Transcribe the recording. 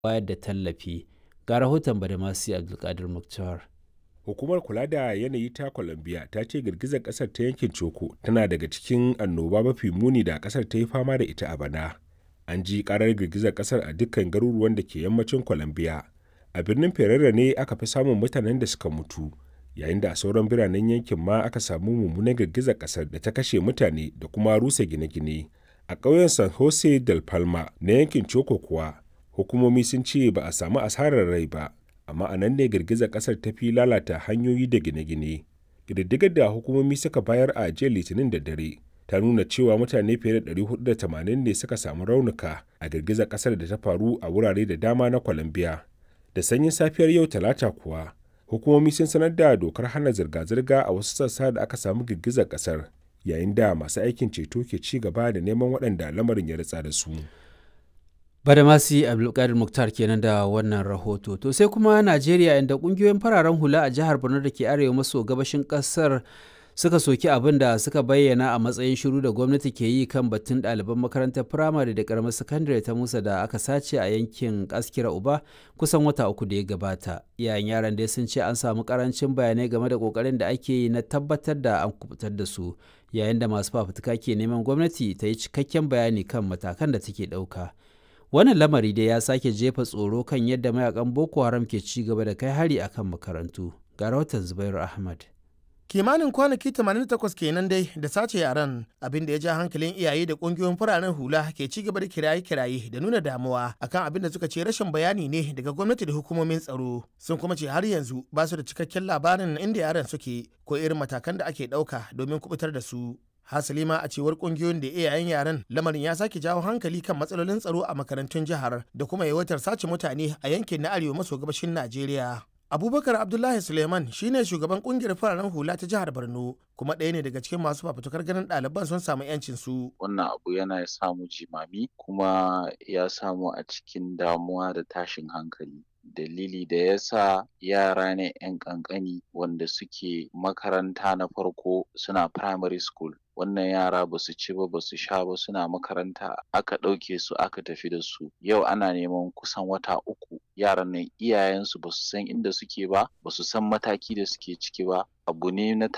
bayar da tallafi. Ga rahoton Badamasi Abdulkadir Muktar. Hukumar kula da yanayi ta Colombia ta ce girgizar ƙasar ta yankin Choco tana daga cikin annoba mafi muni da ƙasar ta yi fama da ita a bana. An ji ƙarar girgizar ƙasar a dukkan garuruwan da ke yammacin Colombia. A birnin Ferrera ne aka fi samun mutanen da suka mutu, yayin da a sauran biranen yankin ma aka samu mummunan girgizar ƙasar da ta kashe mutane da kuma rusa gine-gine. A ƙauyen San Jose del Palma na yankin Choco kuwa, hukumomi sun ce ba a samu asarar rai ba, amma a nan ne girgizar ƙasar ta fi lalata hanyoyi da gine-gine. Ƙididdigar da hukumomi suka bayar a jiya Litinin da dare ta nuna cewa mutane fiye da 480 ne suka samu raunuka a girgizar ƙasar da ta faru a wurare da dama na Colombia. Da sanyin safiyar yau Talata kuwa, hukumomi sun sanar da dokar hana zirga-zirga a wasu sassa da aka samu girgizar ƙasar, yayin da masu aikin ceto ke ci gaba da neman waɗanda lamarin ya ritsa da su. Badamasi Abdulkadir Muktar kenan da wannan rahoto. To sai kuma Najeriya inda kungiyoyin fararen hula a jihar Borno da ke arewa maso gabashin kasar suka soki abin da suka bayyana a matsayin shiru da gwamnati ke yi kan batun ɗaliban makarantar firamare da karamar sakandare ta Musa da aka sace a yankin Askira Uba kusan wata uku da ya gabata. Iyayen yaran dai sun ce an samu karancin bayanai game da kokarin da ake yi na tabbatar da an kubutar da su yayin da masu fafutuka ke neman gwamnati ta yi cikakken bayani kan matakan da take ɗauka. wannan lamari dai ya sake jefa tsoro kan yadda mayakan boko haram ke ci gaba da kai hari akan makarantu ga rahoton zubairu ahmad kimanin kwanaki 88 kenan dai da sace yaran abin da ya ja hankalin iyaye da kungiyoyin fararen hula ke ci gaba da kiraye-kiraye da nuna damuwa akan abin da suka ce rashin bayani ne daga gwamnati da hukumomin tsaro sun kuma ce har yanzu ba su da cikakken labarin inda yaran suke ko irin matakan da ake ɗauka domin kubutar da su hasali ma a cewar kungiyoyin da iyayen yaren lamarin ya sake jawo hankali kan matsalolin tsaro a makarantun jihar da kuma yawaitar sace mutane a yankin na arewa maso gabashin najeriya abubakar abdullahi suleiman shine shugaban kungiyar fararen hula ta jihar borno kuma ɗaya ne daga cikin masu fafutukar ganin ɗaliban sun samu yancin su wannan abu yana samu jimami kuma ya samu a cikin damuwa da tashin hankali dalili da ya sa yara ne 'yan ƙanƙani wanda suke makaranta na farko suna primary school wannan yara ba su ci ba ba su sha ba suna makaranta aka ɗauke su aka tafi da su yau ana neman kusan wata uku yaran nan iyayensu ba su san inda suke ba ba su san mataki da suke ciki ba abu ne na